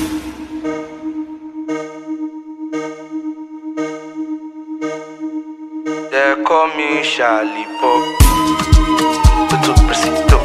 They call me Charlie Pop. Tutto preciso.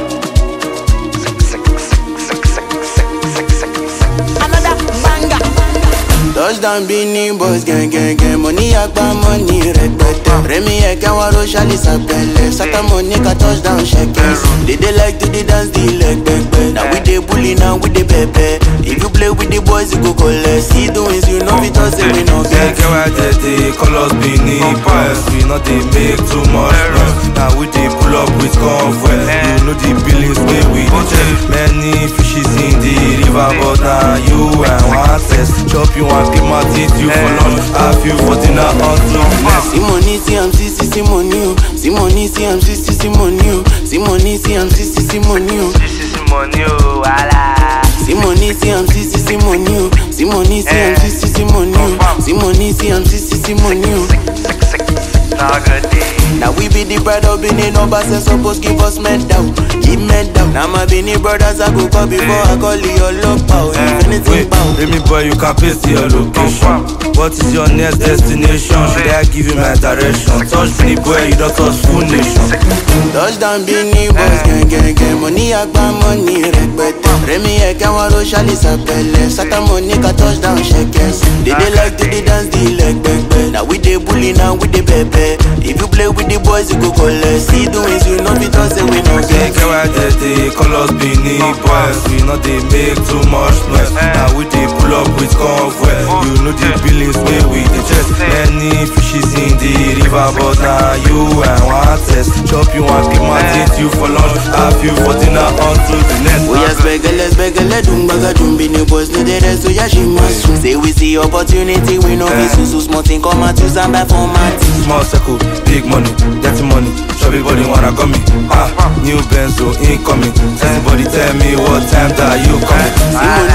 Another banger. Touchdown Bini boys gang gang gang Money agba money rẹpẹtẹ Rẹmi ẹ̀kẹ́ wọn ro ṣálí sàpẹlẹ Sátá money ka touchdown ṣẹkẹs They dey like to dey dance the leg pẹpẹ Na we dey bully now we dey pẹpẹ If you play with the boys you go collect See the wins you know fit talk say we no Get get get why they dey call us Benin boys We not dey make too much noise Now we dey pull up with convoy You know the billings wey we dey check Many fishes in the river But now you and one test Chop you and keep my teeth you for lunch Have you for dinner until next See money see am see see see money o See money see am see see see money o See money see am see see see money o This is money, oh, wala. See money see am see see see money o See money see am see see see money o See money see am see see see money o. Sick, sick, sick. Now good day. Now we be the pride of Benin numbers and suppose give us medal, give medal. Now my Benin brothers I go call before I call your love power. If anything Wait, bow. let me boy, you can paste your location. What is your next destination? Should I give you my direction? Touch me, boy, you don't touch full nation. Touchdown Benin boys gang gang gang. Money agba money rẹpẹtẹ. Rẹmi ẹ̀kẹ́ wọn ro ṣálí sàpẹlẹ. Sátá money ka touchdown ṣẹkẹs. They dey like to dey dance the leg pẹpẹ. Now we dey bully now we dey pẹpẹ. If you play with the boys you go collect. See the wins you know fit talk say we no Get get. get why they dey call us Benin boys We not dey make too much noise Now we dey pull up with convoy You know the billings wey we dey check Many fishes in the river But now you and one test Chop you and keep my teeth you for lunch Have you for dinner until the next Oya spẹgẹlẹ spẹgẹlẹ dùn gbàgà dùn bí ni boys no dey rest oya ṣì máa sùn. Say we see opportunity we no fit sùn so small thing come out use am buy for mat. Small circle, big money, dirty money. Everybody wanna come me. Ah, new Benzo incoming. Everybody tell me what time that you coming. See